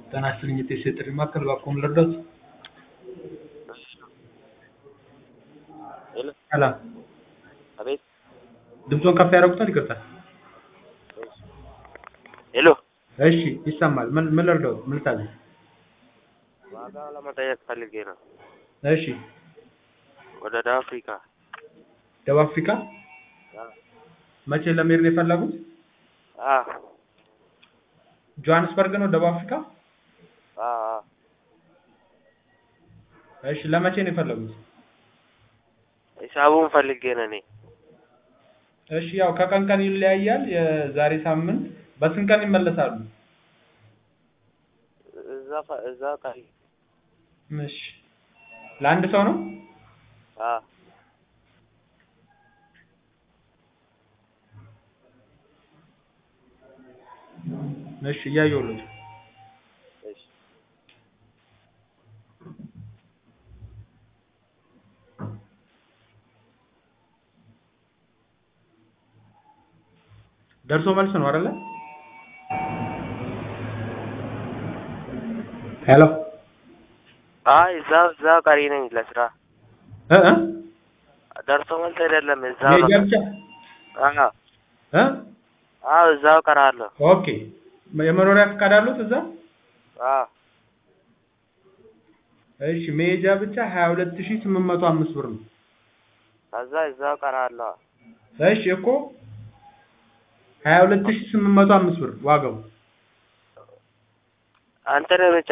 ጤና ይስጥልኝ የጤና ጥሪ ማዕከል እባክዎን ልርዳዎት? ሄሎ ሰላም አቤት ድምፅዎን ከፍ ያደርጉታል? ይቅርታ ሄሎ እሺ ይሰማል ምን ምን ልርዳዎት? ምን ልታዘዝ? ዋጋ ለመጠየቅ ፈልጌ ነው። እሺ ወደ ደቡብ አፍሪካ ደቡብ አፍሪካ አዎ መቼ ለመሄድ ነው የፈለጉት? አዎ ጆሃንስበርግ ነው ደቡብ አፍሪካ? አዎ አዎ እሺ ለመቼ ነው የፈለጉት? ሂሳቡን ፈልጌ ነው እኔ እሺ ያው ከቀን ቀን ይለያያል። የዛሬ ሳምንት በስንት ቀን ይመለሳሉ? እዛ ፈ- እዛ ቀሪ እሺ ለአንድ ሰው ነው? አዎ እሺ እያየሁልዎት ነው። እሺ ደርሶ መልስ ነው አይደለ? ሄሎ አይ እዛው እዛው ቀሪ ነኝ ለስራ እ እ ደርሶ መልስ አይደለም እዛው ነው መሄጃ ብቻ አዎ እ አዎ እዛው ቀራለሁ ኦኬ የመኖሪያ ፈቃድ አሉት እዛ? አዎ እሺ መሄጃ ብቻ 22805 ብር ነው። ከዛ እዛው ቀራለሁ እሺ እኮ 22805 ብር ዋጋው። አንተ ነህ ብቻ